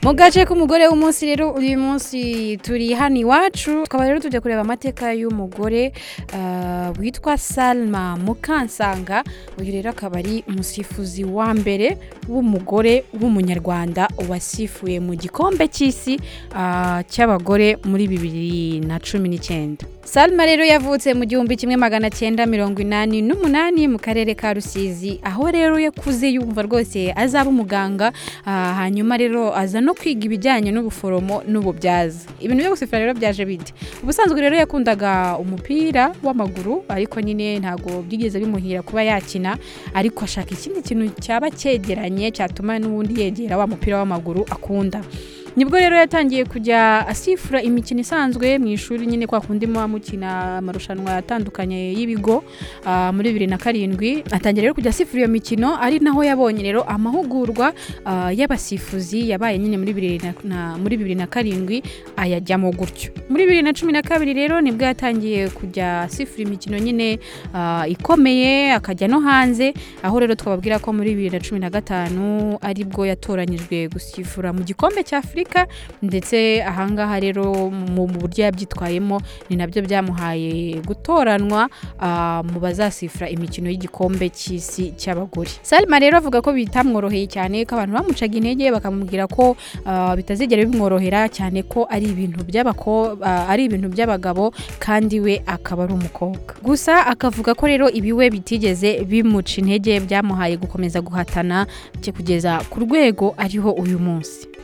mu gace k'umugore w'umunsi rero uyu munsi turi hano iwacu tukaba rero tujya kureba amateka y'umugore ah, witwa salma mukansanga uyu rero akaba ari umusifuzi wa mbere w'umugore w'umunyarwanda wasifuye mu gikombe cy'isi ah, cy'abagore muri bibiri na cumi n'icyenda salma rero yavutse mu gihumbi kimwe magana cyenda mirongo inani n'umunani mu karere ka rusizi aho rero yakuze yumva rwose azaba umuganga ah, hanyuma rero aza no kwiga ibijyanye n'ubuforomo n'ububyaza ibintu byo gusifura rero byaje bite ubusanzwe rero yakundaga umupira w'amaguru ariko nyine ntabwo byigeze bimuhira kuba yakina ariko ashaka ikindi kintu cyaba cyegeranye cyatuma n'ubundi yegera wa mupira w'amaguru akunda nibwo rero yatangiye kujya asifura imikino isanzwe mu ishuri nyine kwa kundi muba mukina amarushanwa atandukanye y'ibigo ah, muri bibiri na karindwi atangira rero kujya asifura iyo mikino ari naho yabonye rero amahugurwa ah, y'abasifuzi yabaye nyine muri bibiri na- na- muri bibiri na karindwi ayajyamo gutyo muri bibiri na cumi na kabiri rero nibwo yatangiye kujya asifura imikino nyine ah, ikomeye akajya no hanze aho rero twababwira ko muri bibiri na cumi na gatanu aribwo yatoranyijwe gusifura mu gikombe cy'afurika ndetse ahangaha rero mu mu buryo yabyitwayemo ni nabyo byamuhaye gutoranwa ah, mu bazasifura imikino y'igikombe cy'isi cy'abagore salma rero avuga ko bitamworoheye cyane ko abantu bamucaga intege bakamubwira ko ah, bitazigera bimworohera cyane ko ari ibintu by'abako ah, ari ibintu by'abagabo kandi we akaba ari umukobwa gusa akavuga ko rero ibiwe bitigeze bimuca intege byamuhaye gukomeza guhatana cye kugeza ku rwego ariho uyu munsi